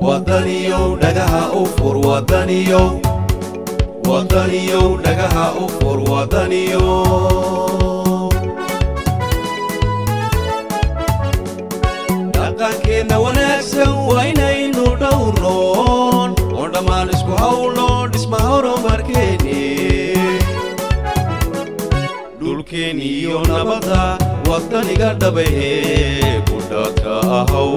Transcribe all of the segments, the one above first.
wadaniyow dhagaha u fur wadaniyow wadaniyow dhagaha u fur wadaniyow dhaqankeenna wanaagsan waa inaynu dhowrnoon oo dhammaan isku hawlo dhisma horumarkeeni dhulkeen iyo nabadda wadaniga dhabahe kudhaadka ahaw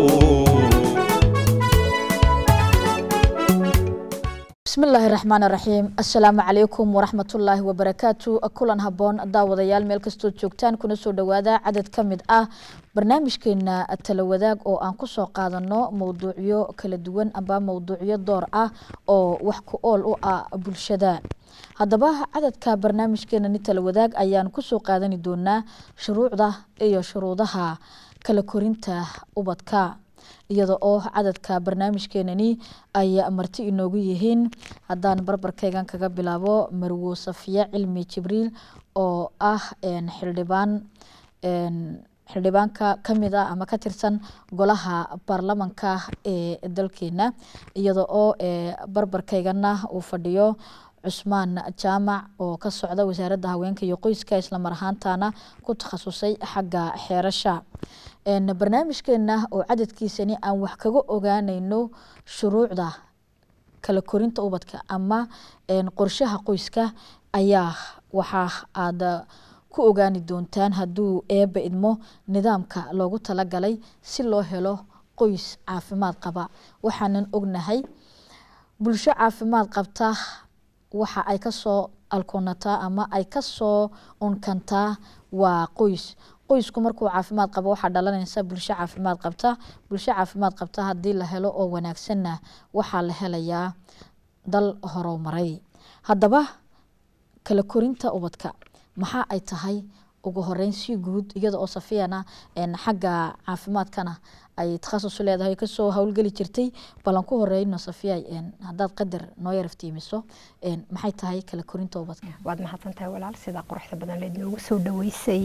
bismillaahi raxmaan raxiim assalaamu calaykum waraxmatullaahi wabarakaatu kulan haboon daawadayaal meel kastood joogtaan kuna soo dhawaada cadad ka mid ah barnaamijkeena tala wadaag oo aan kusoo qaadano mowduucyo kala duwan amba mowduucyo door ah oo wax ku ool u ah bulshada haddaba cadadka barnaamijkeenani tala wadaag ayaan kusoo qaadani doonaa shuruucda iyo shuruudaha kala korinta ubadka iyada oo cadadka barnaamijkeenani ay marti inoogu yihiin haddaan barbarkaygan kaga bilaabo marwo safiya cilmi jibriil oo ah xildhibaan xildhibaanka kamid a ama ka tirsan golaha baarlamanka ee dalkeena iyada oo barbarkaygana uu fadhiyo cusmaan jaamac oo ka socda wasaaradda haweenka iyo qoyska islamar ahaantana ku takhasusay xagga xeerasha barnaamijkeena oo cadadkiisani aan wax kaga ogaanayno shuruucda kala korinta ubadka ama qorshaha qoyska ayaa waxaa aada ku ogaani doontaan hadduu eeba idmo nidaamka loogu talagalay si loo helo qoys caafimaad qaba waxaanan ognahay bulsho caafimaad qabta waxa ay kasoo alkoonataa ama ay kasoo unkantaa waa qoys qoysku markuu caafimaad qabo waxaa dhalanaysa bulsho caafimaad qabta bulsho caafimaad qabta haddii la helo oo wanaagsanna waxaa la helayaa dal horumaray haddaba kala korinta ubadka maxaa ay tahay ugu horeyn si guud iyada oo safiyana xagga caafimaadkana ay takhasus leedahay kasoo howlgeli jirtay balan ku horeyno safiya haddaad qadar noo yaraftiimiso maxay tahay kala korinta ubadka waad mahadsantahay walaal sidaa quruxda badan leed noogu soo dhaweysay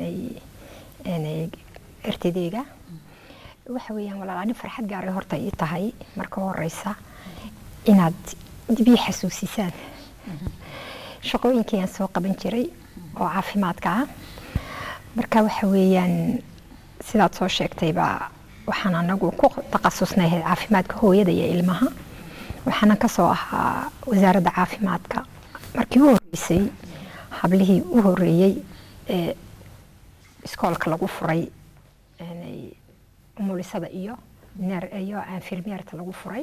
ertadeyga waxa weeyaan walaal ani farxad gaaray horta ii tahay marka horeysa inaad dib ii xasuusisaan shaqooyinkii aan soo qaban jiray oo caafimaadka ah marka waxa weeyaan sidaad soo sheegtayba waxaan anagu ku takhasusnay caafimaadka hooyada iyo ilmaha waxaana kasoo ahaa wasaaradda caafimaadka markii u horeysay hablihii u horeeyey ee iskoolka lagu furay umulisada iyo iyo anfirmeerta lagu furay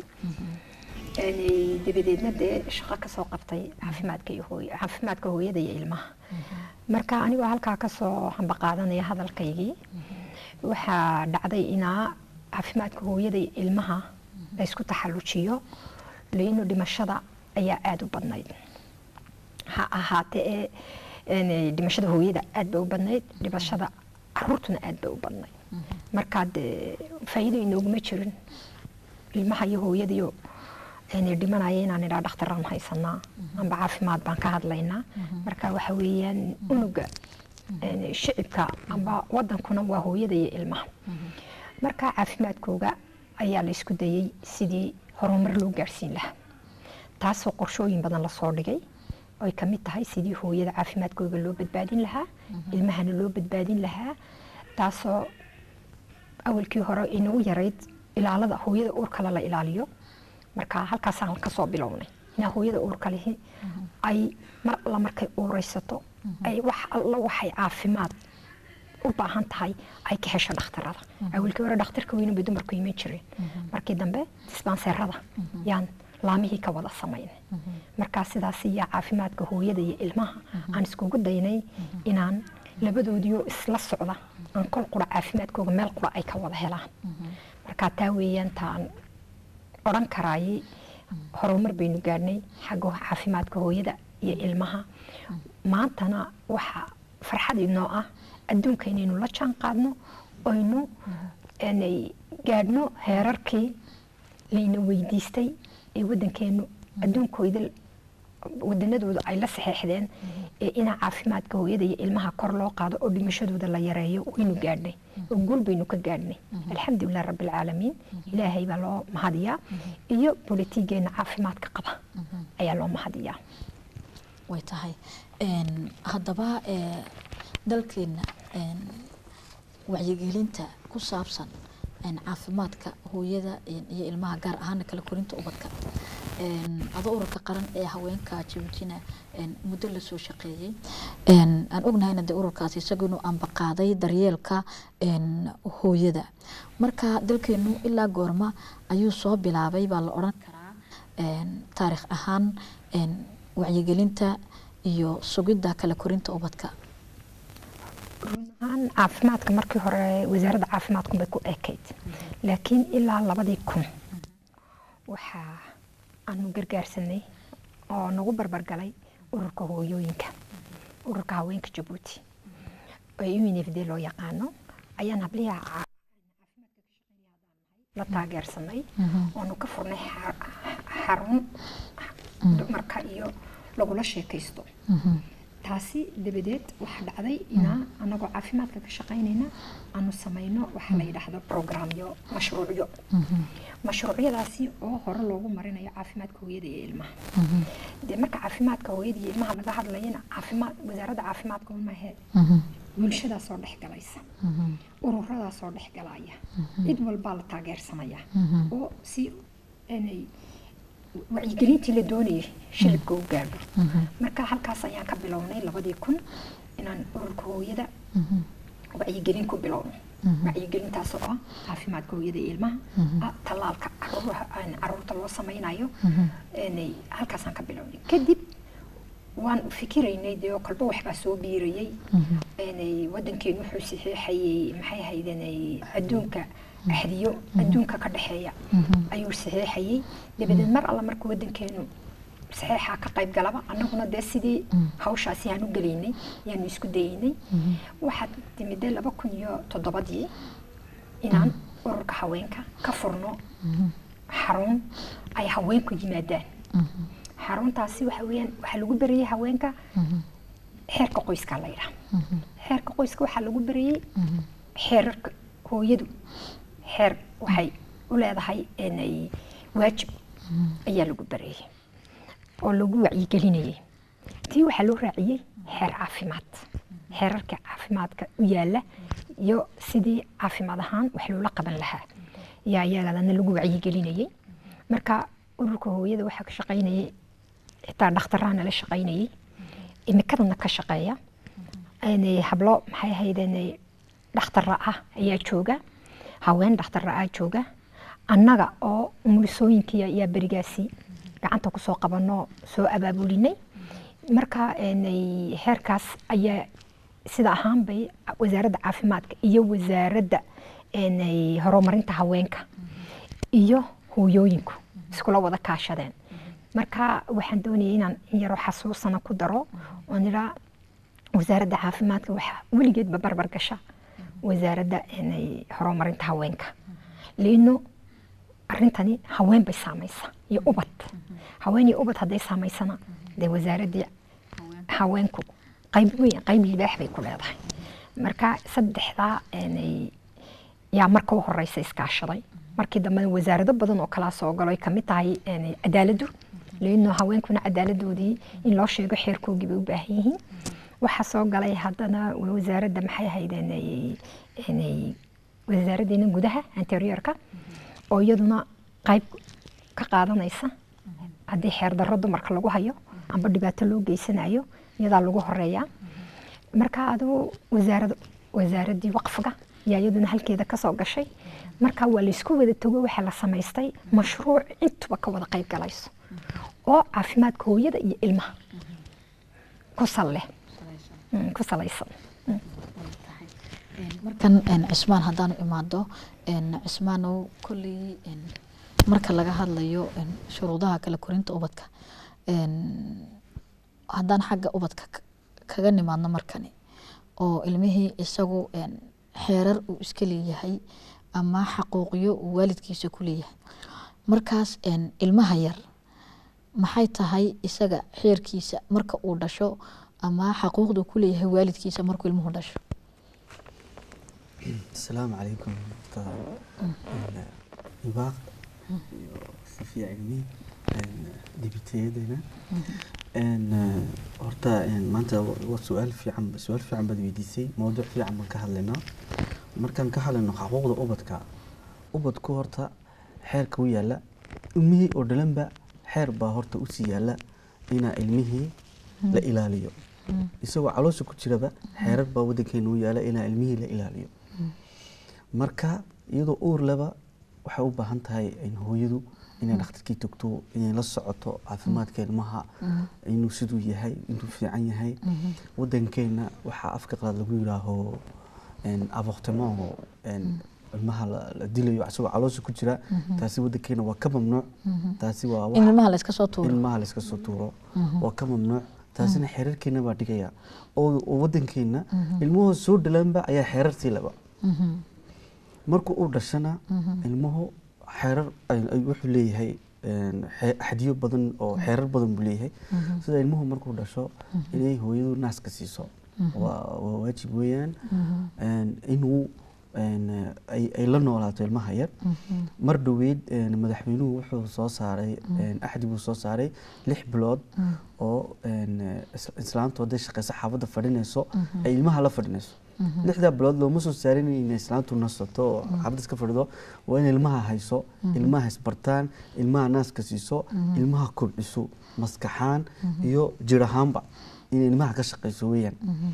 dabadeedna dee shaqo kasoo qabtay caafimaadka iyo hooy caafimaadka hooyada iyo ilmaha marka anigoo halkaa kasoo hamba qaadanaya hadalkaygii waxaa dhacday inaa caafimaadka hooyada iyo ilmaha la isku taxallujiyo laino dhimashada ayaa aada u badnayd ha ahaatee ee dhimashada hooyada aad bay u badnayd dhimashada caruurtuna aad bay u badnayd markaa dee faa'iido inooguma jirin ilmaha iyo hooyadiyo dhimanaya inaan idhaa dhakhtaraan haysanaa amba caafimaad baan ka hadlaynaa marka waxa weeyaan unuga shicibka amba wadankuna waa hooyada iyo ilmaha marka caafimaadkooga ayaa la isku dayey sidii horumar loo gaarsiin lahaa taasoo qorshooyin badan lasoo dhigay oy kamid tahay sidii hooyada caafimaadkooga loo badbaadin lahaa ilmahana loo badbaadin lahaa taasoo awalkii hore inagu yarayd ilaalada hooyada uurkale la ilaaliyo marka halkaasaan kasoo bilownay inaa hooyada uurka lihi ay mar alla markay uureysato ay wax alla waxay caafimaad u baahan tahay ay ka hesho dhakhtarada awalkii hore dhakhtarka weynaba dumarku iman jireen markii dambe disbanseerada yaan laamihii ka wada samaynay markaa sidaas iyaa caafimaadka hooyada iyo ilmaha aan iskugu daynay inaan labadoodiyo isla socda aan kol qura caafimaadkooga meel qura ay ka wada helaan markaa taa weeyaan taan odhan karaayay horumar baynu gaadhnay xagga caafimaadka hooyada iyo ilmaha maantana waxa farxad inoo ah adduunka inaynu la jaan qaadno oynu gaadhno heerarkii layna weydiistay ee wadankeenu adduunkooda wadanadooda ay la saxeexdeen ee ina caafimaadka hooyada iyo ilmaha kor loo qaado oo dhimashadooda la yareeyo waynu gaadhnay oo guul baynu ka gaadhnay alxamdulilah rabbilcaalamiin ilaahay baa loo mahadiyaa iyo bolitigeena caafimaadka qaba ayaa loo mahadiyaa way tahay Een, haddaba ee, dalkeena een, wacyigelinta ku saabsan een, caafimaadka hooyada een, iyo ilmaha gaar ahaana kala korinta ubadka Een, adoo ururka qaran ee haweenka jabuutina een, muddo lasoo shaqeeyey Een, aan ognahayna dee ururkaasi isagu inuu ambaqaaday daryeelka een, hooyada marka dalkeenu ilaa goorma ayuu soo bilaabay baa la odhan karaa een, taariikh ahaan een, wacyigelinta iyo sugidda kala korinta ubadka aan caafimaadka markii hore wasaaradda caafimaadku bay ku ekayd laakiin ilaa labadii kun waxaa aanu gargaarsanay oo nagu barbargalay ururka hooyooyinka ururka haweenka jabuuti ee unfd loo yaqaano ayaan habliha ca- la taageersanay oonu ka furnay xa- xarun dumarka iyo lagula sheekaysto taasi dabadeed waxaa dhacday inaa anagoo caafimaadka ka shaqaynayna aanu samayno waxaa la yidhaahdo programyo mashruucyo mashruucyadaasi oo hore loogu marinayo caafimaadka hooyada iyo ilmaha dee marka caafimaadka hooyada iyo ilmaha laga hadlayana caafimaad wasaaradda caafimaadka umahe bulshadaa soo dhex galaysa ururadaa soo dhex galaya cid walbaa la taageersanaya oo si inay wacyigelintii la doonayay shilibka u gaadho marka halkaas ayaan ka bilownay labadii kun inaan ururka hooyada wacyigelin ku bilowno wacyigelintaas oo ah caafimaadka hooyada iyo ilmaha ah, tallaalka caruuraha aan caruurta loo samaynayo inay halkaasaan ka bilownay kadib waan fikiraynay dee oo kolba waxbaa soo biirayay inay wadankeenu wuxuu saxiixayay maxay ahayd inay adduunka axdiyo adduunka ka dhexeeya ayuu saxiixayay dabadeed mar alla marka wadankeenu saxiixaa ka qayb galaba annaguna dee sidii hawshaasi aan u gelaynay yaanu isku dayaynay waxaad timidee laba kun iyo toddobadii inaan ururka haweenka ka furno xarun ay haweenku yimaadaan xaruntaasi waxa weeyaan waxaa lagu berayay haweenka xeerka qoyska la yidhaha xeerka qoyska waxaa lagu berayey xeerarka hooyadu xeer waxay u leedahay inay waajib ayaa lagu berayay oo lagu wacyigelinayay tii waxaa loo raaciyey xeer caafimaad xeerarka caafimaadka u yaala iyo sidii caafimaad ahaan wax loola qaban lahaa yaa iyadana lagu wacyigelinayay marka ururka hooyada waxaa ka shaqaynayay xitaa dhakhtaraana la shaqaynayay imikadana ka shaqeeya inay hablo maxay ahayd inay dhakhtara ah ayaa jooga haween dhakhtara ah jooga annaga oo umulisooyinkii ayaa berigaasi gacanta kusoo qabanoo soo abaabulinay marka inay heerkaas ayaa sida ahaan bay wasaaradda caafimaadka iyo wasaaradda inay horumarinta haweenka iyo hooyooyinku iskula wada kaashadeen marka waxaan doonayay inaan in yaroo xasuusana ku daro oon idhaa wasaaradda caafimaadka waxaa weligeedba barbar gasha wasaaradda inay horumarinta haweenka liino arrintani haween bay saamaysa iyo ubad haween iyo ubad hadday saamaysana dee wasaaraddii haweenku qayb weyn qayb libaax bay ku leedahay marka saddexdaa inay yaa marka u horeysa iskaashaday markii dambena wasaarado badan oo kalaa soo galo ay kamid tahay inay cadaaladdu leino haweenkuna cadaaladoodii in loo sheego xeerkoogii bay u baahan yihiin waxaa soo galay haddana wasaaradda maxay ahayd inay inay wasaaraddeena gudaha anteriorka oo iyaduna qayb ka qaadanaysa haddii xeer darro dumarka lagu hayo amba dhibaato loo geysanayo iyadaa lagu horeeyaa marka adigu wasaarad wasaaraddii waqfiga yaa iyaduna halkeeda kasoo gashay marka waa laysku wada tago waxaa la samaystay mashruuc intuba ka wada qayb galayso oo caafimaadka hooyada iyo ilmaha ku salleh Mm, ku salaysan markan cismaan haddaanu imaado cismaanow kolley marka laga hadlayo shuruudaha kala korinta ubadka haddaan xagga ubadka k- kaga nimaadno markani oo ilmihii isagu xeerar uu iska leeyahay ama xaquuqyo uu waalidkiisa ku leeyahay markaas ilmaha yar maxay tahay isaga xeerkiisa marka uu dhasho ama xaquuqda ku leeyahay waalidkiisa markuu ilmuhu dhasho asalaamu calaykum horta ibaaq iyo safiya cilmi dibiteyadeena horta maanta waa su-aal fiican su-aal fiican baad weydiisay mowduuc fiican baan ka hadlaynaa markaan ka hadlayno xaquuqda ubadka ubadku horta xeerka u yaala ilmihii oo dhalanba xeer baa horta usii yaala inaa ilmihii la ilaaliyo isagoo caloosha ku jiraba xeerar baa wadankeena u yaala inaa ilmihii la ilaaliyo marka iyadoo uur leba waxay u baahan tahay hooyadu inay dhakhtarkii togto inay la socoto caafimaadka ilmaha inuu siduu yahay inuu fiican yahay wadankeena waxaa afka qalaad lagu yidhaaho abortement ilmaha la dilayo isagoo caloosha ku jira taasi wadankeena waa ka mamnuuc taasi waa in ilmaha la iska soo tuuro ilmaha la iska soo tuuro waa ka mamnuuc taasina xeerarkeena baa dhigaya oo wadankeena ilmuhu soo dhalaanba ayaa xeerartii laba marka uu dhashana ilmuhu xeerar wuxuu leeyahay xadiyo badan oo xeerar badan buu leeyahay sida ilmuhu markuu dhasho inay hooyadu naaska siiso waa waajib weeyaan inuu ay la noolaato ilmaha yar mar dhoweyd madaxweynuhu wuxuu soo saaray axdi buu soo saaray lix bilood oo islaantu hadday shaqeyso xaafadda fadhinayso ay ilmaha la fadhinayso lixdaa bilood looma soo saarin in islaantu nasato oo xaafadda iska fadhido waa in ilmaha hayso ilmaha isbartaan ilmaha naaska siiso ilmaha kobciso maskaxaan iyo jir ahaanba in ilmaha ka shaqeyso weeyaan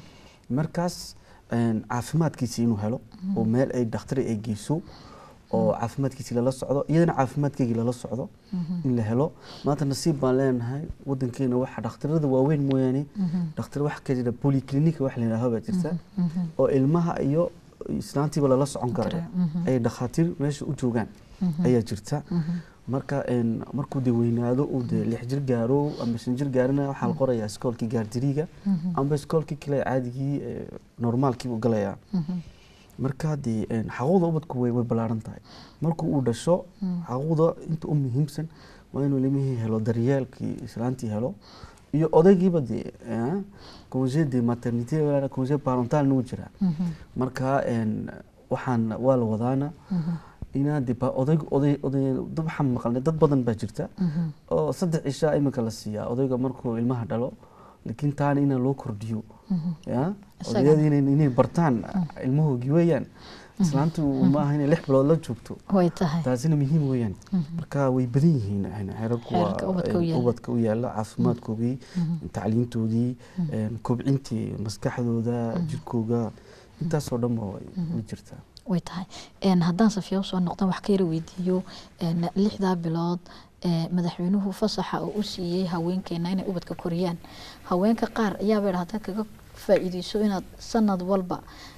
markaas caafimaadkiisi inuu helo oo meel ay dhakhtari ay geyso oo caafimaadkiisi lala socdo iyadana caafimaadkeygii lala socdo in la helo maanta nasiib baan leenahay wadankeena waxa dhakhtarada waaweyn mooyaane dhakhtar waxa ka jira polyclinica wax la yidhaaho baa jirta oo ilmaha iyo islaantiiba lala socon karaya ay dhakhaatiir meesha u joogaan ayaa jirta marka markuu de weynaado uu de lix jir gaaro ama shan jir gaarina waxaa la qorayaa iskoolkii gaardiriga amba iskoolkii kale caadigii normaalkiibuu galayaa marka dee xaquuqda ubadku way way ballaaran tahay markuu uu dhasho xaquuqda inta u muhiimsan waa inuu ilmihii helo daryeelkii islaantii helo iyo odaygiiba dee congé de maternité congé parental nagu jira marka waxaan waa la wadaana inaa de oday oday oday dad waxaan maqalnay dad badan baa jirta oo saddex cishaa iminka la siiyaa odayga markuu ilmaha dhalo laakiin taana inaa loo kordhiyo ya odayada inay bartaan ilmahoogii weeyaan islaantu ma aha inay lix bilood la joogto way tahay taasina muhiim weeyaan marka way badan yihiin xeerarku waa ubadka u yaala caafimaadkoodii tacliintoodii kobcintii maskaxdooda jirkooga intaasoo dhan ba way jirtaa way tahay haddaan safiya usoo noqdan wax ka yara weydiiyo lixdaa bilood madaxweynuhu fasaxa oo u siiyey haweenkeena inay ubadka koriyaan haweenka qaar ayaaba idha hadaad kaga faa-iideyso inaad sanad walba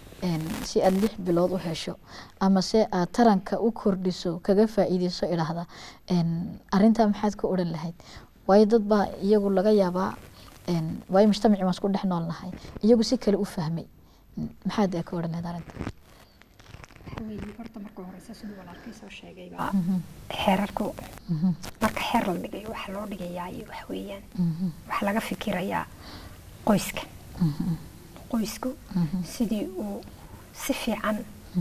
si aada lix bilood u hesho ama se aad taranka u kordhiso kaga faa-iideyso idhaahda arintaa maxaad ka odhan lahayd waayo dad baa iyagu laga yaabaa waayo mujtamaci waan isku dhex nool nahay iyagu si kale u fahmay maxaad ka odhan lahayd arrinta horta marka horeysa siduu walaalkii soo sheegayba xeerarku marka xeer la dhigayo waxa loo dhigayaa wax weeyaan waxaa laga fikirayaa qoyska qoysku sidii uu si fiican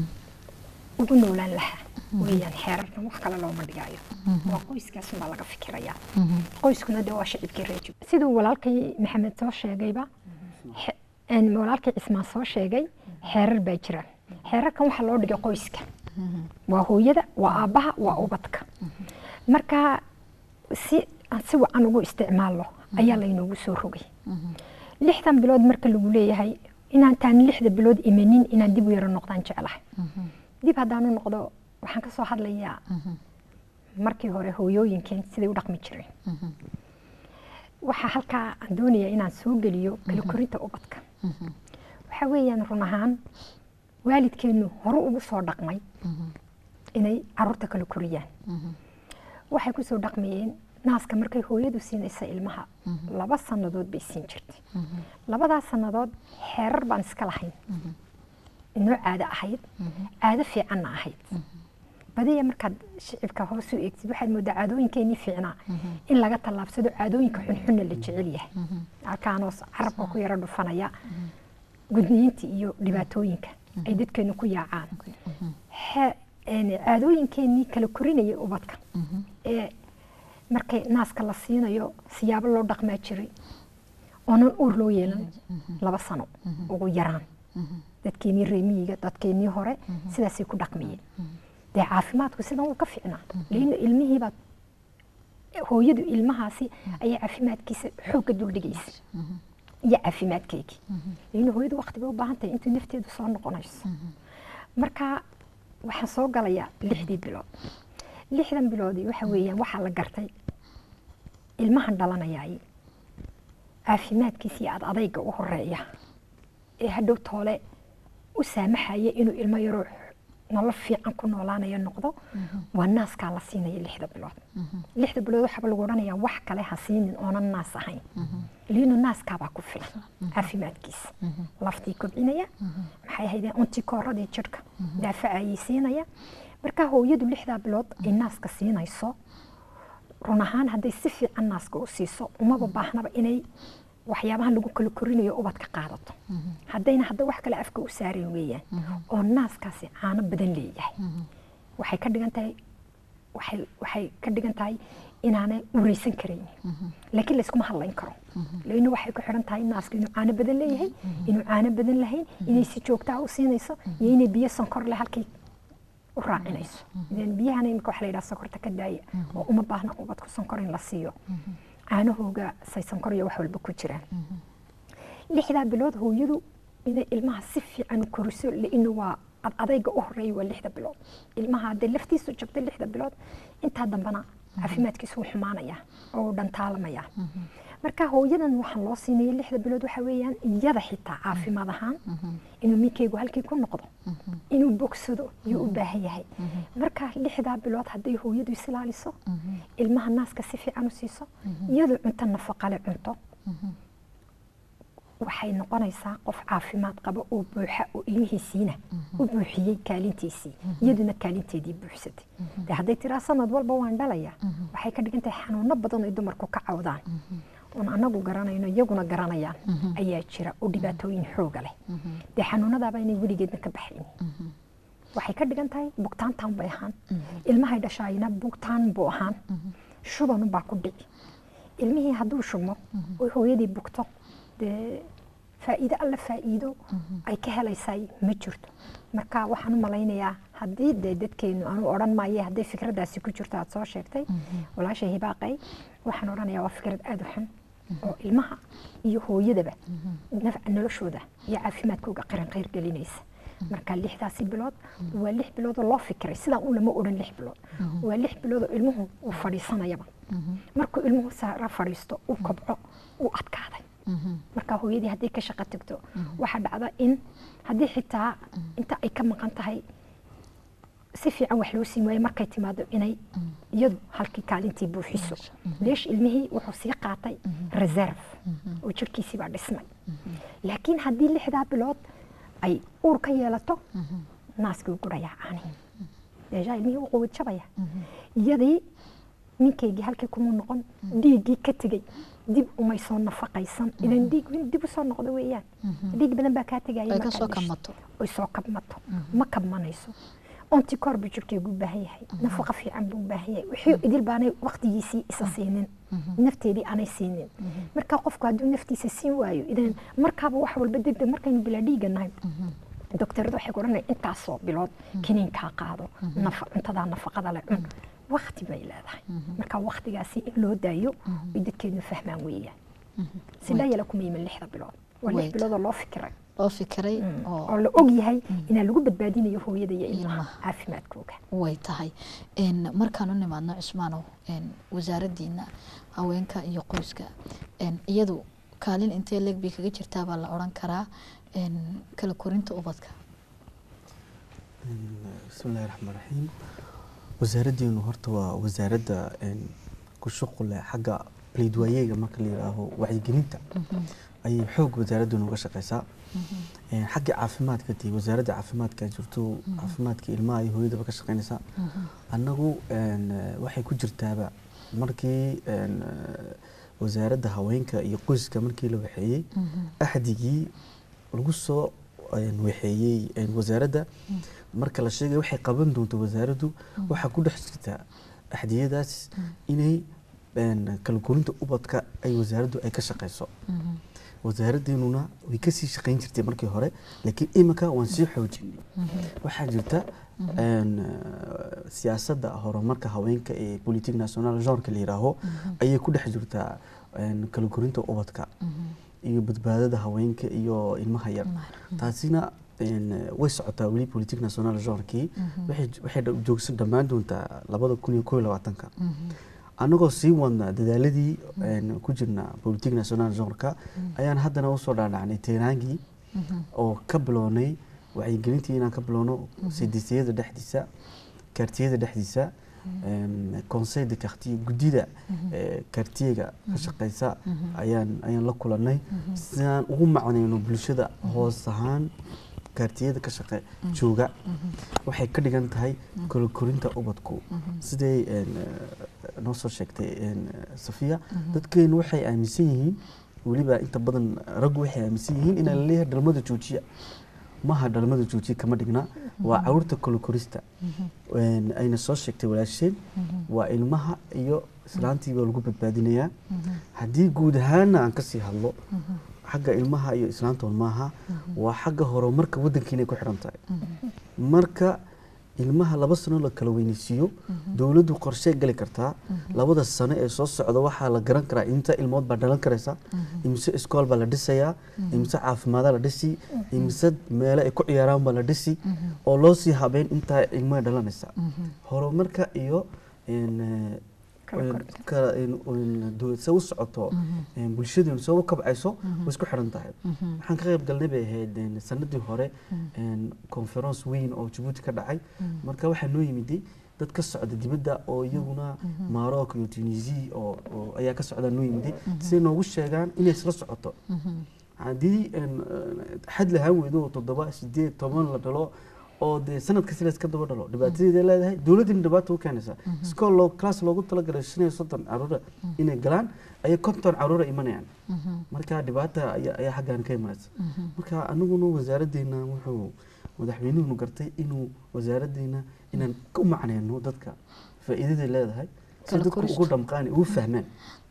ugu noolaan lahaa weeyaan xeerarkan wax kale looma dhigaayo waa qoyskaasunbaa laga fikirayaa qoyskuna de waa shicibkii reejo siduu walaalkii maxamed soo sheegayba walaalkii cismaan soo sheegay xeerar baa jiraan xeerarkan waxaa loo dhigay qoyska waa hooyada waa aabbaha waa ubadka marka si aan si wacan ugu isticmaalno ayaa laynoogu soo rogay lixdan bilood marka lagu leeyahay inaan taan lixda bilood imanin inaan dib u yaro noqdaan jeclahay dib haddaanu noqdo waxaan ka soo hadlayaa markii hore hooyooyinkeen siday u dhaqmi jireen waxaa halkaa aan doonayaa inaan soo geliyo kala korinta ubadka waxaa weeyaan run ahaan waalidkeennu hore ugu soo dhaqmay inay caruurta kala koriyaan waxay kusoo dhaqmayeen naaska markay hooyadu siinaysa ilmaha laba sannadood bay siin jirtay labadaas sannadood xeerar baan iska lahayn inoo caado ahayd caado fiicanna ahayd badiya markaad shicibka hoos u eegtid waxaad moodaa caadooyinkeenii fiicnaa in laga tallaabsado caadooyinka xunxunna la jecel yahay halkaanoo carabka ku yaro dhufanaya gudniinta iyo dhibaatooyinka ay dadkeenu ku yaacaan Xe- een, caadooyinkeenii kala korinaya ubadka ee markay naaska la siinayo siyaabo loo dhaqmaa jiray oonan uur loo yeelan laba sano ugu yaraan dadkeenii reemiyiga dadkeenii hore sidaasay ku dhaqmayeen dee caafimaadku sidan wuu ka fiicnaa leino ilmihiibaa hooyadu ilmahaasi ayaa caafimaadkiisa xoogga duldhigaysa iyo caafimaadkeygii leino hooyadu waqti bay u baahan tahay intuu nafteedu soo noqonayso marka waxaan soo galayaa lixdii bilood lixdan biloodii waxa weeyaan waxaa la gartay ilmahan dhalanayaay caafimaadkiisa iyo ad adayga u horeeya ee hadhow toole u saamaxaya inuu ilmo yaroo nolol fiican ku noolaanayo noqdo waa naaskaa la siinaya lixda bilood lixda bilood waxaaba lagu odhanayaa wax kale ha siinin oonan naas ahayn liino naaskaabaa ku filan caafimaadkiisa laftii kobcinaya maxay ahaydeen untikooradii jidhka daafacayay siinaya markaa hooyadu lixdaa bilood ay naaska siinayso run ahaan hadday si fiican naaska u siiso umaba baahnaba inay waxyaabahan lagu kala korinayo ubadka qaadato haddayna hadda wax kale afka u saareen weeyaan oo naaskaasi caano badan leeyahay waxay ka dhigan tahay waxay waxay ka dhigan tahay inaanay ureysan karaynin laakiin layskuma hadlayn karo laino waxay ku xidhan tahay naaska inuu caano badan leeyahay inuu caano badan lahayn inay si joogtaa u siinayso iyo inay biyo sonkor leh halkay u raacinayso idan biyahana imika waxa la yidhaha sonkorta ka daaya oo uma baahna ubadku sonkor in la siiyo caanahooga say sonkor iyo wax walba ku jiraan lixdaa bilood hooyadu inay ilmaha si fiican u koriso laino waa ad adayga u horeeya waa lixda bilood ilmaha hadday laftiisu jabta lixda bilood intaa dambana caafimaadkiisu wuu xumaanayaa oo uu dhantaalamayaa marka hooyadan waxaan loo siinaya lixda bilood waxa weeyaan iyada xitaa caafimaad ahaan inuu minkeygu halkii ku noqdo inuu bogsado yuu u baahan yahay marka lixdaa bilood hadday hooyadu isilaaliso ilmaha naaska si fiican u siiso iyadoo cunto nafaqale cunto waxay noqonaysaa qof caafimaad qaba oo buuxa oo ilmihiisiina u buuxiyey kaalintiisii iyaduna kaalinteedii buuxsatay de hadday tiraa sanad walba waan dhalaya waxay ka dhigan tahay xanuuno badan ay dumarku ka cawdaan oon anagu garanayno iyaguna garanayaan ayaa jira oo dhibaatooyin xooga leh dee xanuunadaaba inay weligeedna ka baxayni waxay ka dhigan tahay bugtaantan bay ahaan ilmahay dhashaayna bugtaan buu ahaan shubanubaa ku dhici ilmihii hadduu shubmo oo hooyadii bugto dee faa'iido alla faa'iido ay ka helaysay ma jirto marka waxaan u malaynayaa haddii dee dadkeenu aanu odhan maaye hadday fikraddaasi ku jirto aad soo sheegtay walaashay hibaaqay waxaan odhanayaa waa fikrad aada u xun oo ilmaha iyo hooyadaba nafca noloshooda iyo caafimaadkooga qiran qayr gelinaysa marka lixdaasi bilood waa lix bilood oo loo fikiray sidaan u lama odhan lix bilood waa lix bilood oo ilmuhu uu fadhiisanayaba markuu ilmuhu saara fadhiisto uu kobco uu adkaaday marka hooyadii hadday ka shaqo tagto waxaa dhacda in haddii xitaa inta ay ka maqan tahay si fiican wax loo siin waayo markay timaado inay iyadu halkii kaalintii buuxiso leesh ilmihii wuxuu sii qaatay reserve oo jirkiisii baa dhismay laakiin haddii lixdaa bilood ay uur ka yeelato naaskii u gurayaa caani deeshaa ilmihii u quwad jabaya iyadii ninkaygii halkii kuma noqon dhiiggii ka tegey dib umay soo nafaqaysan ilan dhiig dib u soo noqdo weeyaan dhiig badan baa kaa tegaya ay ka soo kabmato ay soo kabmato ma kabmanayso ontikoor buu jirkeegu u baahan yahay nafaqa fiican buu u baahan yahay wixii idil baanay waqtigiisii isa siinin nafteedii aanay siinin marka qofku hadduu naftiisa siin waayo idan markaaba wax walba degdeg markaynu bilaa dhiiga nahay doktorada waxay ku odhanaya intaasoo bilood kiniinkaa qaado cuntadaa nafaqada le cun wakti bay leedahay marka waktigaasi in loo daayo ay dadkeenu fahmaan weeyaan si dhayala kuma yimin lixda bilood waa lix biloodoo loo fikiray loo fikiray oo la og yahay inaa lagu badbaadinayo hooyada iyo ilmaha caafimaadkooga way tahay markaan u nimaadno cusmaanow wasaaraddiina haweenka iyo qoyska iyadu kaalin intee leeg bay kaga jirtaa baa la odhan karaa kala korinta ubadka bismillahi raxmaan raxiim wasaaraddeenu horta waa wasaaradda ku shuqule xagga baledwaayeega marka la yidhaaho wacyigelinta ayay xoog wasaaraddu nooga shaqeysaa Een, xagga caafimaadka dee wasaaradda caafimaadka jirto caafimaadka ilmaha iyo hooyadaba ka shaqeynaysa annagu een, eh, waxay ku jirtaaba markii een, eh, wasaaradda haweenka iyo qoyska markii la waxeeyey axdigii lagu soo een, waxeeyey een, wasaaradda marka la sheegay waxay qaban doonto wasaaraddu waxaa ku dhex jirta axdiyadaas inay een, kala korinta ubadka ay wasaaraddu ay ka shaqeyso wasaaradeenuna way kasii shaqeyn jirtay markii hore laakiin imika waan sii xoojinay waxaa jirta een, eh, siyaasadda horumarka haweenka ee politique national genreka la yihaaho ayay ku dhex jirtaa een, kala korinta ubadka iyo badbaadada haweenka iyo ilmaha yar taasina een, way socotaa weli politique national genrekii waxay- waxay dha- joogsan dhammaan doontaa labada kun iyo koo iyo labaatanka annagoo sii wadna dadaaladii een, ku jirna politique national genreka ayaan haddana usoo dhaadhacnay teenaangii oo ka bilownay wacyigelintii inaan ka bilowno sidiisiyada dhexdiisa kaartiyada dhexdiisa een, conseil de quartier guddida ee, kaartiyega ka shaqeysa ayaan ayaan la kulanay sidaan ugu macnayno bulshada hoos ahaan kaartiyada ka shaqe jooga waxay ka dhigan tahay kala korinta ubadku siday een, eh, noo soo sheegtay een, eh, safiya dadkeenu waxay aaminsan yihiin weliba inta badan raggu waxay aaminsan yihiin inaa laleeyahay dhalmada joojiya maha dhalmada joojiya kama dhigna waa caruurta kala korista Een, ayna soo sheegtay walaasheen waa ilmaha iyo islaantii baa lagu badbaadinayaa haddii guud ahaana aan kasii hadlo xagga ilmaha iyo islaantoon maaha waa xagga horumarka waddankiina ay ku xidhan tahay marka ilmaha laba sano la kala weynaysiiyo dowladdu qorshee gali kartaa labada sano ee soo socda waxaa la garan karaa inta ilmood baa dhalan karaysa imise iskool baa la dhisayaa imise caafimaada la dhisi imise meele ay ku ciyaaraan baa la dhisi oo loo sii habeyn intaa ilmaha dhalanaysa horumarka iyo een, eh, Kala een, korinta. kala- een- een dowlad se u socoto een, bulshadeenu se u kabcayso way isku xiran tahay waxaan ka qayb galnay bay ahayd een, sanadii hore een, conference weyn oo jabuuti ka dhacay marka waxaa noo yimiday dad ka socda dibadda oo iyaguna maroc iyo tunisia oo oo ayaa ka socda noo yimiday siday noogu sheegaan inay isla socoto haddii een, een, xad lahaan weydo oo toddoba sideed toban la dhalo oo dee sanad kasta la iska daba dhalo dhibaatadeeda leedahay dowladdina dhibaata u keenaysaa iskool loo class loogu talagalay shan iyo soddon caruura inay galaan ayay konton caruura imanayaan marka dhibaata ayaa ayaa xaggan ka imanaysa marka aniguna wasaaraddeena wuxuu madaxweynuhunu gartay inuu wasaaraddeena inaan u macneyno dadka faa'iidaday leedahay si Kala dadku koristo. ugu dhamqaan ugu fahmaan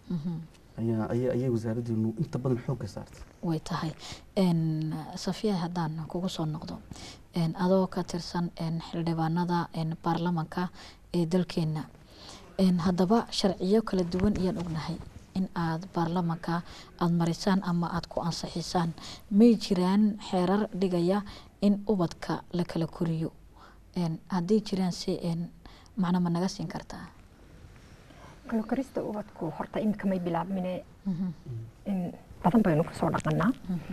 ayaa ayay ayay wasaaraddeenu inta badan xoogga saartay way tahay Een, safiya haddaan kugu soo noqdo een, adoo ka tirsan een, xildhibaanada een, baarlamanka ee dalkeena Een, haddaba sharciyo kala duwan ayaan ognahay in aad baarlamanka aada marisaan ama aada ku ansixisaan may jiraan xeerar dhigaya in ubadka la kala koriyo Een, haddii jiraan si een, macno ma naga siin kartaa kala korista ubadku horta imika may bilaabmine in badan baynu kasoo dhaqanaa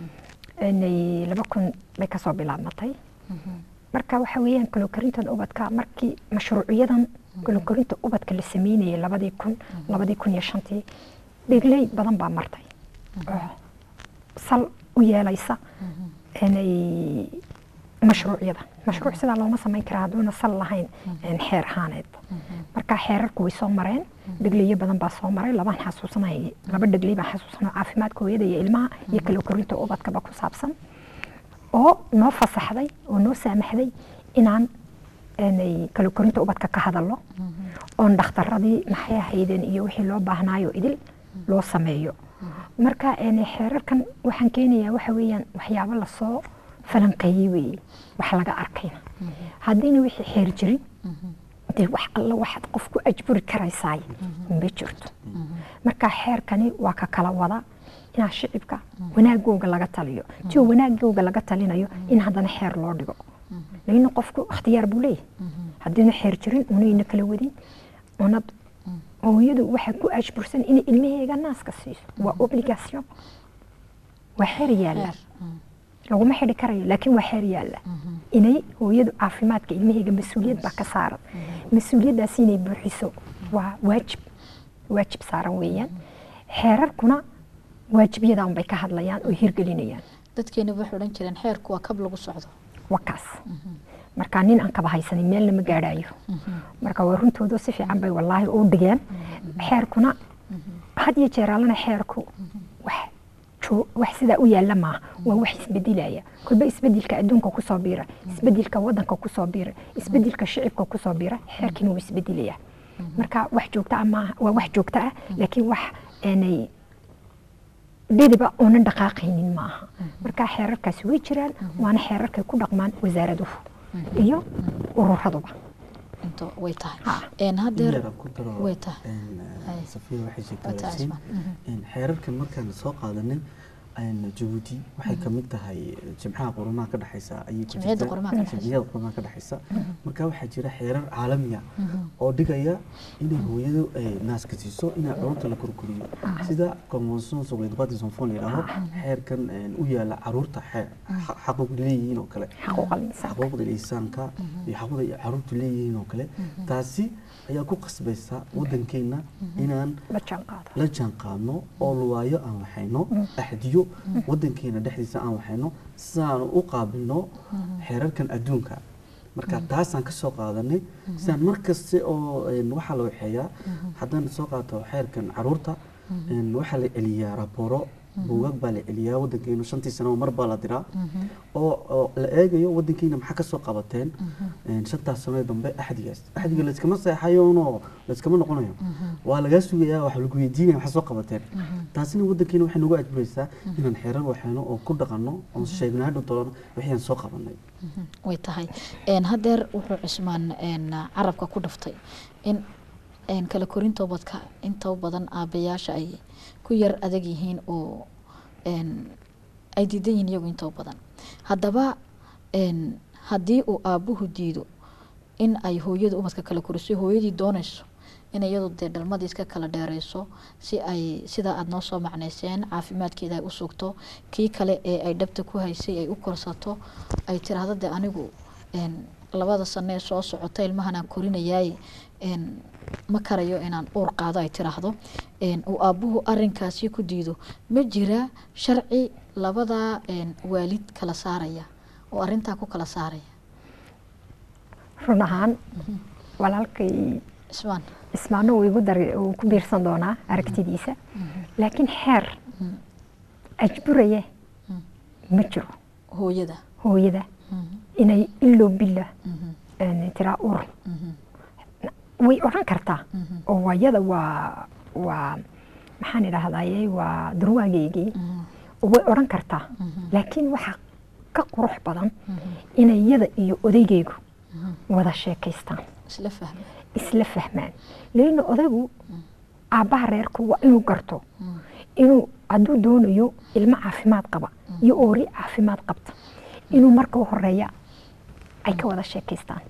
inay laba kun bay kasoo bilaabmatay marka waxa weeyaan kala korintan ubadka markii mashruuciyadan kala korinta ubadka la sameynayay labadii kun labadii kun iyo shantii dhigley badan baa martay oo sal u yeelaysa inay mashruucyada mashruuc sidaa looma samayn karaa hadduuna sal lahayn een, xeer ahaaneed marka xeerarku way soo mareen dhegleyo badan baa soo maray labaan xasuusanay laba dhegley baan xasuusanay caafimaadka hooyada iyo ilmaha iyo kala korinta ubadkaba ku saabsan oo noo fasaxday oo noo saamaxday inaan inay kala korinta ubadka ka hadalno oon dhakhtaradii maxay ahaydeen iyo wixii loo baahnaayo idil loo sameeyo marka een, xeerarkan waxaan keenayaa waxa weeyaan waxyaabo lasoo falanqeeyey weeye wax laga arkayna haddiina wixii xeer jirin dee wax alla waxaad qof ku ajburi karaysaay ma jirto marka xeerkani waa ka kala wada inaa shicibka wanaagooga laga taliyo tio wanaagooga laga talinayo in haddana xeer loo dhigo laina qofku ikhtiyaar buu leeyahay haddiina xeer jirin unayna kala wadin unad hooyadu waxay ku ajbursan inay ilmaheega naaska siiso waa obligation waa xeer yaalla laguma xidhi karayo laakiin waa xeer yaalla inay hooyadu caafimaadka ilmaheega mas-uuliyad baa ka saaran mas-uuliyaddaas inay buuxiso waa waajib waajib saaran weeyaan xeerarkuna waajibyada unbay ka hadlayaan oo hirgelinayaan dadkeena waxay odhan jireen xeerku waa kab lagu socdo wakaas marka nin aan kaba haysanin meelna ma gaadhayo marka waa runtooda si fiican bay wallaahi u dhigeen xeerkuna had iyo jeeraalana xeerku wax joo- wax sidaa u yaalla maaha waa wax isbedelaya kolba isbedelka adduunka kusoo biira isbedelka wadanka kusoo biira isbedelka shicibka kusoo biira xeerkiina wuu isbedelaya marka wax joogta ah maaha waa wax joogta ah laakiin wax aanay dhidiba oonan dhaqaaqaynin maaha marka xeerarkaasi way jiraan waana xeerarkay ku dhaqmaan wasaaraduhu iyo ururaduba inta way tahay Ha. een hadeer Yar aan ku daro, way tahay een, Hay. Safiya waxay sheegtay Waa tahay, Yaasiin, Asmaan. een, xeerarkan markaan soo qaadanin een, Djibouti waxay ka mid tahay jimcaha qurumaha ka dhexeysa ayay ku Jimciyadda jirtaa. Qurumaha ka dhexeysa. Jimciyadda qurumaha ka dhexeysa marka waxaa jira xeerar caalami ah oo dhigaya inay hooyadu ay naaska siiso inay carruurta la korkoriyo sida convention sur les droits des enfants la yidhaaho xeerkan een, u yaala carruurta xeer xa- xaquuq leeyihiin oo kale xaquuqal insaanka xuquuqda insaanka iyo xuquuqda ay carruurtu leeyihiin oo kale taasi ayaa ku qasbaysa wadankeena inaan la jaan qaada la jaan qaadno oo luwaayo aan waxayno axdiyo wadankeena dhexdiisa aan waxayno sidaanu u qaabilno xeerarkan adduunka marka taasaan ka soo qaadanay sidaan mar kaste oo een, waxaa la waxeeyaa haddaan soo qaato xeerkan caruurta een, waxaa la celiyaa rabooro buugag baa la celiyaa wadankeenu shantii sano mar baa la diraa oo oo la eegayo wadankeena maxaa ka soo qabateen een, shantaas sano ee dambe axdigaas axdiga layskama seexayono layskama noqonayo waa lagaa sugayaa waxa lagu weydiinaya waxaa soo qabateen taasina wadankeena waxay nagu ajburaysaa inaan xeerar waxayno oo ku dhaqanno oon sheegno hadhow tolano wixii aan soo qabanay way tahay een hadeer wuxuu cusmaan een carabka ku dhaftay in een kala korinta ubadka inta badan aabayaasha ay ku yar adag yihiin oo een ay diidan yihiin iyagu inta badan haddaba een haddii uu aabuhu diido in ay hooyadu ubadka kala koriso hooyadii doonayso in iyadu dee dhalmadii iska kala dheereyso si ay sida aada noo soo macneyseen caafimaadkeeda ay u sugto kii kale ee ay dhabta ku haysay ay u korsato ay tiraahdo dee anigu een labada sano ee soo socota ilmahan aan korinayaay een ma karayo inaan uur qaado ay tiraahdo een uu aabuhu arinkaasi ku diido ma jira sharci labada een waalid kala saaraya oo arintaa ku kala saaraya run ahaan walaalkay ismaan ismaano uu igu dari uu ku biirsan doonaa aragtidiisa laakiin xeer ajburaya ma jiro hooyada hooyada inay illow bila tiraa ur way odhan kartaa oo waayada waa waa maxaan idhaahdaye waa durwaageygii way odhan kartaa laakiin waxaa ka qurux badan inay iyada iyo odaygaygu wada sheekaystaan isla fahma isla fahmaan leina odaygu aabbaha reerku waa inuu garto inuu hadduu doonayo ilmo caafimaad qaba iyo oori caafimaad qabta inuu marka u horeeya ay ka wada sheekaystaan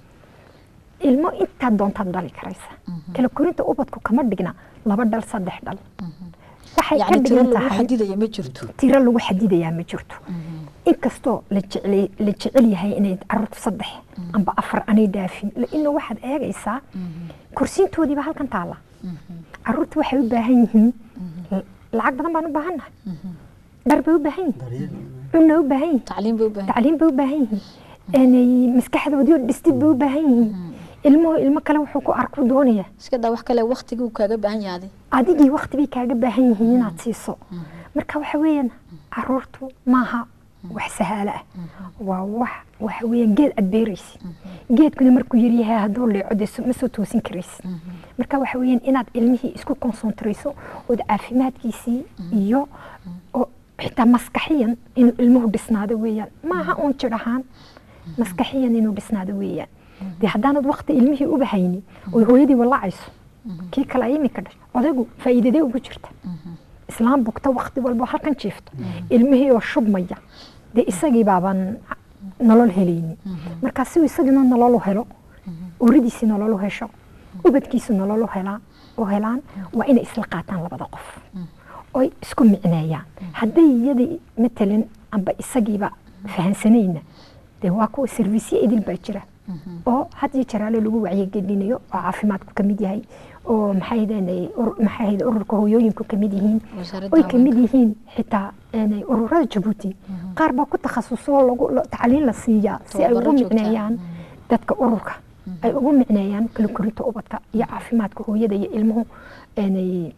ilmo intaad doontaad dhali karaysa kala korinta ubadku kama dhigna laba dhal saddex dhal waxay ka yacni tiro dhigan lagu tahay xadidaya ma jirto tiro lagu xadidayaa ma jirto inkastoo la jecel- la jecel yahay inay carruurtu saddex amba afar anay dhaafin laina waxaad eegaysaa korsiintoodiiba halkan taala carruurta waxay u baahan yihiin l- lacag badan baan u baahannahay dhar bay u baahan yihiin daryeel cunna u baahan yihiin tacliim bay u baahan tacliim bay u baahan yihiin inay maskaxdoodii dhistid bay u baahan yihiin ilmuhu ilmo kale wuxuu ku arku doonaya iska daa wax kale waqtiguu kaaga baahan yahay adigii waqti bay kaaga baahan yihiin inaad siiso marka waxa weeyaan caruurtu maaha wax sahaalo ah waa wax waxa weeyaan geed aad beeraysid geedkuna markuu yaryahay hadduu leeco dee so- ma soo toosin karaysid marka waxa weeyaan inaad ilmihii isku konsentrayso ood caafimaadkiisii iyo oo xitaa maskaxiyan inuu ilmuhu dhisnaado weeyaan maaha uun jir ahaan maskaxiyan inuu dhisnaado weeyaan dee haddaanad waqti ilmihii uba haynin oy hooyadii walacayso kii kale ay imika dhashay odaygu faa'iidadee ugu jirta islaam bugta waqti walbo halkan jiifto ilmihii oo shubmaya dee isagii baaban nolol helaynin marka si uu isagina nolol u helo uridiisi nolol u hesho ubadkiisu nolol u helaa u helaan waa inay isla qaataan labada qof oy isku micneeyaan hadday iyadii matalan amba isagiiba fahansanayna dee waa kuwa servisye idil baa jira oo had iyo jaraale lagu wacyigelinayo oo caafimaadku ka mid yahay oo maxay deenay maxay ahayd ururka hooyooyinku ka mid yihiin wasaaradda oy ka mid haweenka. yihiin xitaa een, ururada jabuuti qaar baa ku takhasusoo lagu la- tacliin la siiyaa si ay ugu Tababaro joogta. micneeyaan dadka ururka ay ugu micneeyaan kala korinta ubadka iyo caafimaadka hooyada iyo ilmuhu eenay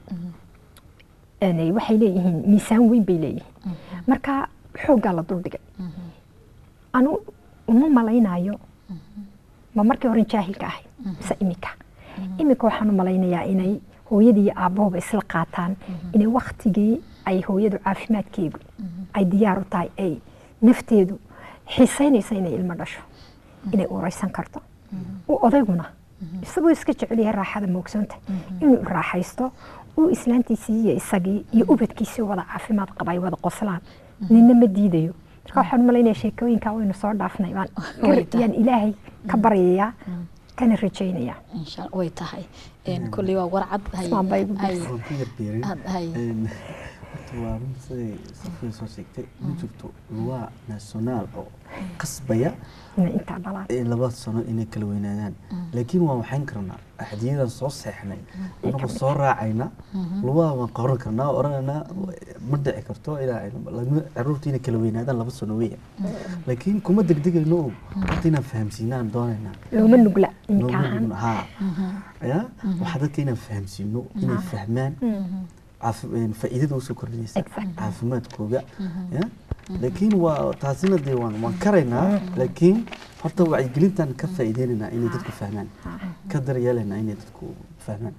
eenay waxay leeyihiin miisaan weyn bay leeyihiin marka xooggaa la duldhigay anu uma malaynayo ma markii hore jaahilka ahay mise imika imika waxaan u malaynayaa inay hooyadii iyo aabbahuba isla qaataan inay waktigii ay hooyadu caafimaadkeedu ay diyaar u tahay ay nafteedu xiisaynayso inay ilmo dhasho inay uraysan karto u odayguna isagoo iska jecel yahay raaxada moogsoonta inuu raaxaysto uu islaantiisii iyo isagii iyo ubadkiisii wada caafimaad qaba ay wada qoslaan nina ma diidayo marka waxaan u malaynaya sheekooyinkaa waynu soo dhaafnay baan Way tahay. yaan ilaahay ka baryayaa kana rajaynayaa insha Allah, way tahay Een, kolley waa warcad hay- Ismaan baa igu hay- waan ku yarbeerin had- hay- Een, horta waa run siday safiya soo sheegtay ma jirto luwaa nasionaal oo qasbaya inay intaa dhalaan ee laba sano inay kala weynaadaan laakiin waan waxayn karnaa axdiyadan soo seexnay anagoo soo raacayna luwaa waan qoran karnaa oo odhanaynaa ma dhici karto ilaa ay lama- caruurta inay kala weynaadaan laba sano weya laakiin kuma degdegayno oo horta inaan fahamsiinaan doonaynaa looma nugla Loo iminka ahaan mudugno, haa ya waxaa dadka inaan fahamsiino inay fahmaan caafi- een, faa'iidada usoo kordhinaysa Exactly. caafimaadkooga ya laakiin waa taasina dee waan waan karaynaa laakiin horta wacyigelintan ka faa'iideynaynaa inay dadku fahmaan ka daryeelaynaa inay dadku fahmaan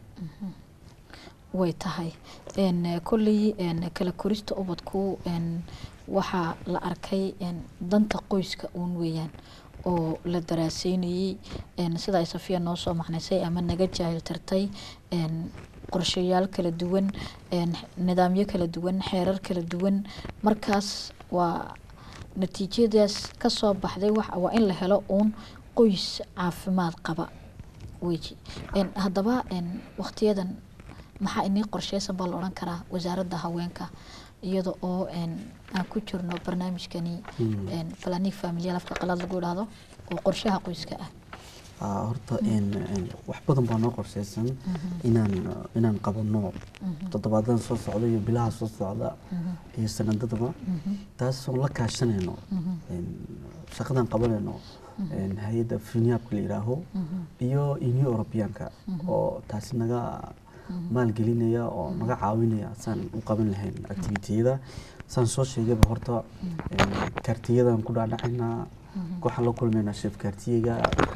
way tahay Een, eh, kolley een, kala korista ubadku een, waxaa la arkay een, danta qoyska uun weeyaan oo la daraaseynayey een, sida ay safiya noo soo macnaysay ama naga jaahil tartay een, qorshayaal kala duwan een, nidaamyo kala duwan xeerar kala duwan markaas waa natiijadaas ka soo baxday waxa- waa in la helo uun qoys caafimaad qaba weji Een, haddaba een, waqtiyadan maxaa inii qorsheysan baa la odhan karaa wasaaradda haweenka iyada oo een, aan ku jirno barnaamijkani een, planning familial afka qalaad lagu idhaahdo oo qorshaha qoyska ah Aa, horta een, een, wax badan baa noo qorsheysan inaan inaan qabanno toddobaadan soo socda iyo bilaha soo socda iyo sanadadaba taasoo la kaashanayno een, shaqadan qabanayno een, hay-adda finiabka la yidhaaho iyo union europeanka oo taasi naga maalgelinaya oo naga caawinaya saan u qaban lahayn activitiyada saan soo sheegayba horta een, kaartiyadan ku dhaadhacaynaa waxaan la kulmaynaa chef kaartiyega